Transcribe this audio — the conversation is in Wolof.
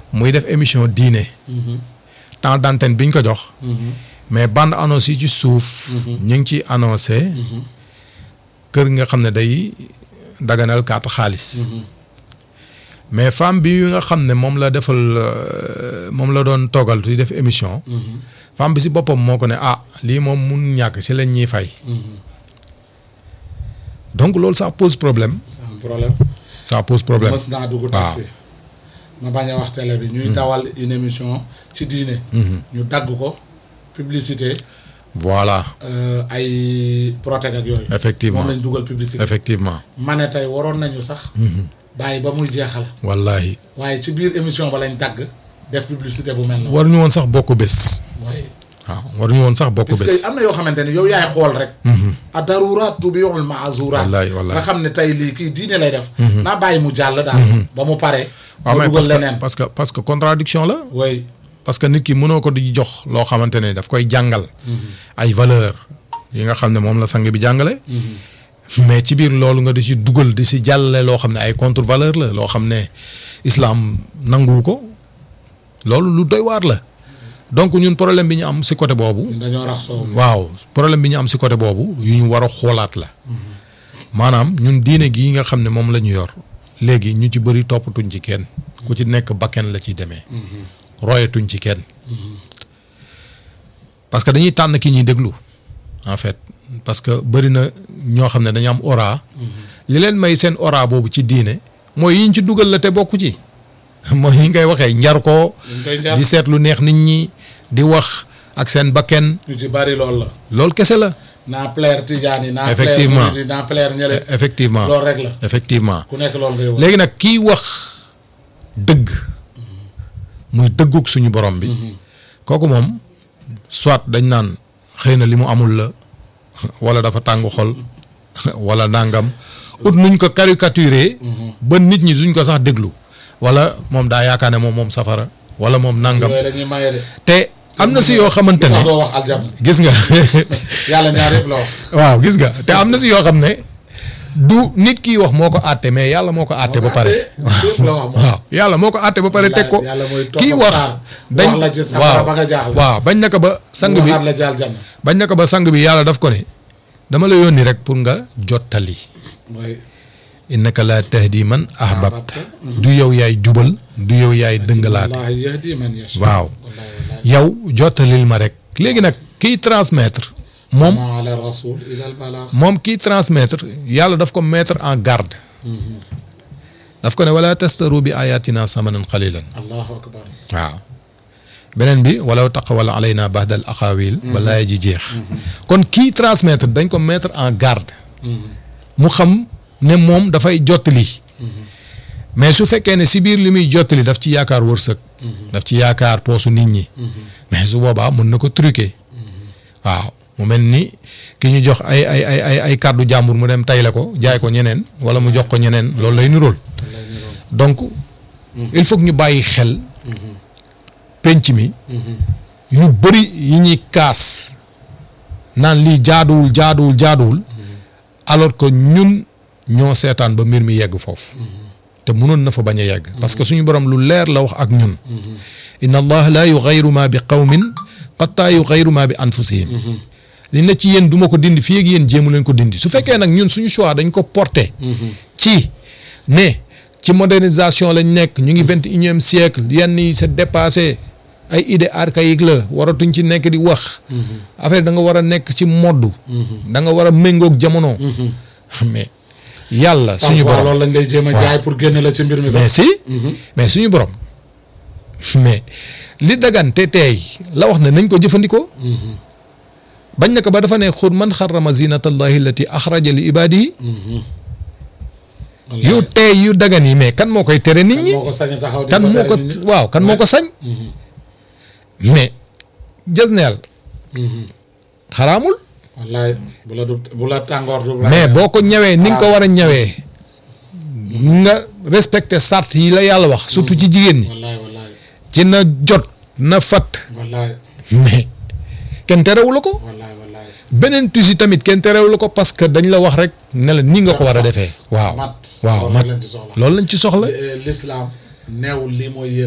muy def émission diine temps d'antenne bi ñu ko jox mais bande annonce yi ci suuf ñu ngi ci annoncé kër nga xam ne day daganal carte xaalis mais femme bi nga xam ne moom la defal euh, moom la doon toogal di def émission femme bi si boppam moo ko ne ah lii moom mun ñàkk si lañ ñuy fay donc loolu ça pose problème c'est un problème ça pose problème mës naa dugg taxi ma bañ a wax télé bi ñuy dawal une émission ci diine ñu dagg ko publicité voilà euh, ay protège ak yooyu Effectivement. moom lañ dugal publicité effectivement ma ne tey waroon nañu sax bàyyi ba muy jeexal wallahi waaye ci biir émission ba lañ dagg def publicité bu mel noonu waruñu woon sax bokk bés waaye waaw waruñu woon sax bokk parce bés que am na yoo xamante ne yow yaay xool rek a daruraat tubiul maazuraat Wallaay, wallaay. nga xam ne tey lii kii diine lay def naa bàyyi mu jàll daal ba mu pare waaw nga mais dugal parce que leneen parce que parce que contradiction la way parce que nit ki mënoo ko di jox loo xamante ne daf koy jàngal ay valeur yi nga xam ne moom la sang bi jàngale mais ci biir loolu nga di si dugal di si jàllale loo xam ne ay contre valeur la loo xam ne islam nanguwu ko loolu lu doy waar la donc ñun problème bi ñu am si côté boobu dañoo rax soow mi waaw problème bi ñu am si côté boobu yu ñu war a xoolaat la maanaam ñun diine gi nga xam ne moom la ñu yor léegi ñu ci bëri toppatuñ ci kenn ku ci nekk bakken la ciy demee royatuñ ci kenn parce que dañuy tànn ki ñuy déglu en fait parce que bëri na ñoo xam ne dañu am aura li leen may seen aura boobu ci diine mooy yiñ ci dugal la te bokku ci mooy yi ngay waxee njar ko dañ koy njar di seet lu neex nit ñi di wax ak seen bakken ñu ci bari loolu la loolu kese la naa plaire tijaan yi naa Effectivement. plaire murid yi naa plaire ñële effectivement loolu rek la effectivement ku nekk loolu ngay wax léegi nag kiy wax dëgg muy dëggug suñu borom bi kooku moom soit dañ naan xëy na li mu amul la wala dafa tàng xol wala nangam ut nuñ ko caricaturer ba nit ñi suñ ko sax déglu wala moom daa yaakaar ne moom moom safara wala moom nangam yooyu dañuy maye de te am na si yoo xamante wax ne doo wax aljanna gis nga yàlla ñaar yëpp la wax waaw gis nga te am na si yoo xam ne du nit kiy wax moo ko àtte mais yàlla moo ko àtte ba pare yëpp la wax moom waaw yàlla moo ko àtte ba pare teg ko yàlla mooy topp kii wax xaar, dañ wax la ci safara waaw ba nga jaaxle. waaw bañ na ko ba sang bi waxaat la ci aljanna bañ na ko ba sang bi yàlla daf ko ne dama la yónni rek pour nga jottali mooy innaka laa tahdi man ahbabta du yow yaay jubal du yow yaay dëngalaate wallaahi yahdi man yasha waaw wallaahi wallaahi yow jottalil ma rek léegi nag kiy transmettre moom ma ala rasul ila al balagh moom kiy transmettre yàlla daf ko mettre en garde daf ko ne wala tastaru bi ayatina samanan qalilan allahu akbar waaw beneen bi walaw taqawala alayna bahdal aqawil ba laay ji jeex kon kii transmettre dañ ko mettre en garde mu xam ne moom dafay jottali mais su fekkee ne si biir li muy jottali daf ci yaakaar wërsëg daf ci yaakaar poosu nit ñi mais su boobaa mën na ko truquer waaw mu mel ni ki ñu jox ay ay ay ay ay kàddu jàmbur mu dem tay la ko jaay ko ñeneen wala mu jox ko ñeneen loolu lay nirool donc il faut que ñu bàyyi xel penc mi yu bëri yi ñuy kaas naan lii jaaduwul jaaduwul jaaduwul alors que ñun ñoo seetaan ba mbir mi yegg foofu te mënoon na fa bañ a yegg parce que suñu borom lu leer la wax ak ñun inna allah la yughayyiru ma bi qawmin hatta yughayyiru ma bi anfusihim li ne ci yéen du ma ko dindi fii ak yéen jéemu leen ko dindi su fekkee nag ñun suñu choix dañ ko porté ci ne ci modernisation lañ nekk ñu ngi vingt et unième siècle yenn yi c'est dépassé ay idée archaïque la waratuñ ci nekk di wax affaire da nga war a nekk ci modd da nga war a méngoog jamono mais yàlla suñu parfois borom loolu lañ lay jéem a jaay pour génne la ci mbir mi mais sax si mais suñu borom mais li dagan te teey la wax ne nañ ko jëfandikoo bañ na ko ba dafa ne xur man xarama zinatallahi allati axraja li ibadihi Wallaahi. yu teey yu dagan yi mais kan moo koy tere nit kan ñi moo ko sañ a taxaw di kan moo tere ko nit ñi? waaw kan moo ko sañ mais jasneel xaraamul wallaay bu la du bu la tàngoor du mais boo ko ñëwee ni nga ko war a ñëwee nga respecté sart yi la yàlla wax surtout ci jigéen ñi wallaay wallaay ci na jot na fat wallaay mais kenn terewu la ko wallaay wallaay beneen tusi tamit kenn terewu la ko parce que dañ la wax rek ne la ni nga ko war a defee waaw mat waaw loolu mat lañ ci soxla loolu lañ ci soxla l'islam neewul lii mooy